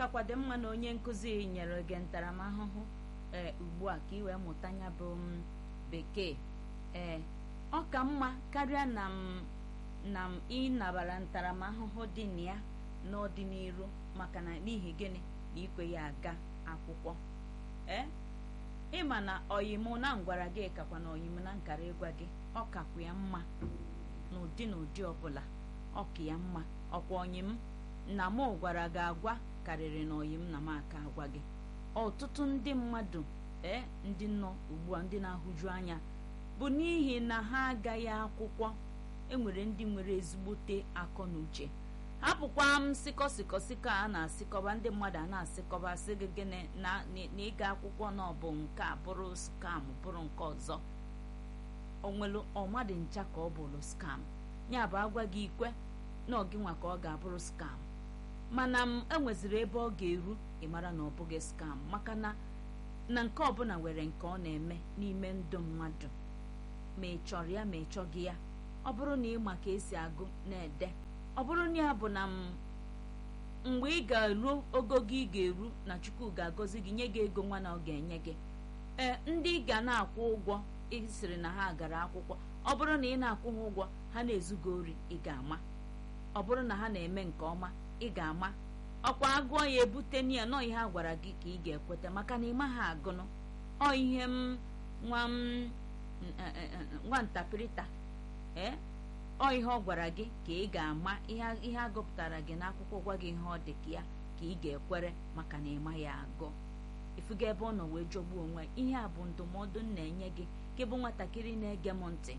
kakwa dị mma na onye nkụzi nyere gị ntaramahụhụ ee ugbu a ka ị wee mụta ya bụ m bekee ee ọ ka mma karịa na m na m ịnabara ntaramahụhụ dị na ya n'ọdịnihu maka na n'ihi gịnị na ikwe ya aga akwụkwọ ee ịma na oyim na ngwara gị kakwa na oyim na nkara ịgwa gị ọ kakwa ya mma n'ụdị na ụdị ọbụla ọ ka ya mma ọkwa oyim na mụ gwara gị agwa karịrị na oyim na m aka agwa gị ọtụtụ ndị mmadụ ee ndị nọ ugbu a ndị na-ahụju anya bụ n'ihi na ha agaghị akwụkwọ enwere ndị nwere ezigbote akọ na uche hapụkwa m sịkọ sịkọ sịkọ a na-asịkọba ndị mmadụ a na-asịkọba sị gị gịnị na na ịga akwụkwọ na ọ bụ nke a bụrụ skam bụrụ nke ọzọ onwelu ọmadị ncha ka ọ bụrụ skam ya bụ agwa gị ikwe na ọgịnwa ka ọ ga-abụrụ skam mana m enweziri ebe ọ ga-eru ịmara na ọ bụghị skam maka na na nke ọbụla nwere nke ọ na-eme n'ime ndụ mmadụ ma ị chọrọ ya ma ị chọghị ya ọ bụrụ na ị ma ka esi agụ na-ede ọ bụrụ na ya bụ na m mgbe ị ga-eru ogogo ị ga-eru na chukwu ga-agọzi gị nye gị ego nwa na ọ ga-enye gị ee ndị ị ga na-akwụ ụgwọ ịsịrị na ha gara akwụkwọ ọ bụrụ na ị na-akwụ ha ụgwọ ha na-ezugo ori ị ga-ama ọ bụrụ na ha na-eme nke ọma ị ga-ama ọkwa agụọ ya ebute n'iya nọ ihe a gwara gị ka ị ga-ekweta maka na ị maghị agụnụ ọ ihe m nwa m nwa ntapịrịta ee ọ ihe ọ gwara gị ka ị ga-ama ihe agụpụtara gị n'akwụkwọ gwa gị ihe ọ dị ka ya ka ị ga-ekwere maka na ịma ya agụ ifuga ebe ọ nọ wee jọgbuo onwe ihe a bụ ndụmọdụ m na-enye gị ka bụ nwatakịrị na-ege m ntị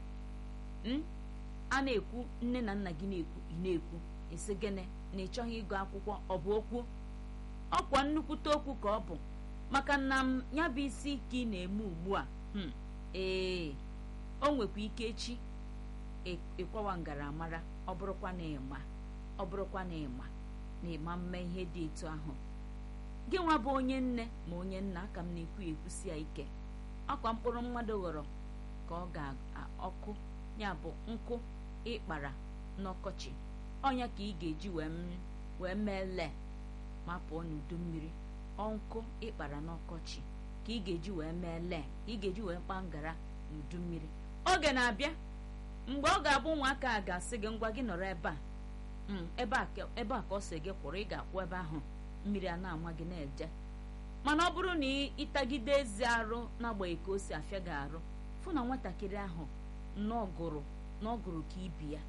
a na-ekwu nne na nna gị na-ekwu ị na-ekwu isi gịnị na ị chọghị ịgụ akwụkwọ ọ bụ okwu ọkwa nnukwute okwu ka ọ bụ maka na m ya bụ isi ka ị na-eme ugbu a ee o nwekwa ike echi ịkwawa ngaramara ọ bụrụkwa na ịma ọ bụrụkwa na ịma na ịma mme ihe dị etu ahụ gị nwa bụ onye nne ma onye nna aka m na-ekwu ekwusi ya ike ọkwa mkpụrụ mmadụ ghọrọ ka ọ ga-ọkụ ya bụ nkụ ịkpara n'ọkọchị ọnya ka ị ga-eji wee mee lee ma pụọ n'udu mmiri ọnkụ ịkpara n'ọkọchị ka ị ga-eji wee mee lee ị ga-eji wee kpaa ngara n'udu mmiri oge na-abịa mgbe ọ ga-abụ ụmụaka a ga-asị gị ngwa gị nọrọ ebe a ebe a ka ọ sị gị kwụrụ ị ga-akwụ ebe ahụ mmiri a na-ama gị na-eje mana ọ bụrụ na ịtagide ezi arụ n'agbanyeghị ka o si afịa gị arụ fụ na nwatakịrị ahụ n'ọgụrụ n'ọgụrụ ka ibi ya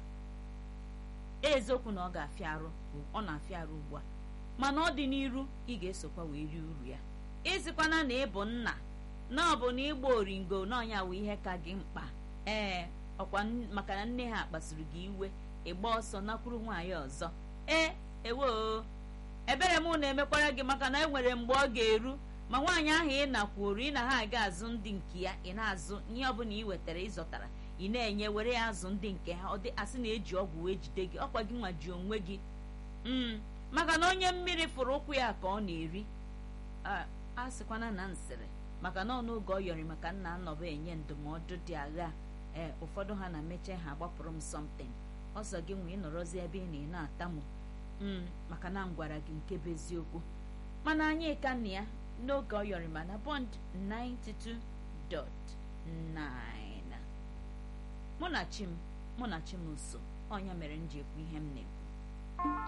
eziokwu na ọ ga-afịa arụ ọ na-afịa arụ ugbu a mana ọ dị n'iru ị ga-esokwa wee rie uru ya ịzikwana na ịbụ nna na ọ bụ na ịgba oringo n'ọnya wụ ihe ka gị mkpa ee ọkwa maka na nne ha kpasuru gị iwe ịgba ọsọ nakwuru nwaanyị ọzọ ee ewo ebere m na-emekwara gị maka na enwere mgbe ọ ga-eru ma nwaanyị ahụ ị nakwuru ị na ha aga azụ ndị nke ya ị na-azụ ihe ọbụla ị wetara ịzọtara ị na-enye were ya azụ ndị nke ha ọ dị asị na eji ọgwụ wee jide gị ọkwa gị nwa ji onwe gị maka na onye mmiri fụrụ ụkwụ ya ka ọ na-eri a sịkwana na nsịrị maka na ọnụ oge ọ yọrị maka nna nnọba enye ndụmọdụ dị agha ee ụfọdụ ha na-emecha ha gbapụrụ m something ọsọ gị nwee ịnọrọzi ebe ị na ị na-atamụ maka na m gwara gị nke bụ eziokwu mana anyị ka na ya n'oge ọ yọrị ma na bond 92.9 mụ na chi m mụ na chi m nso ọnya mere m ji ekwu ihe m na-ekwu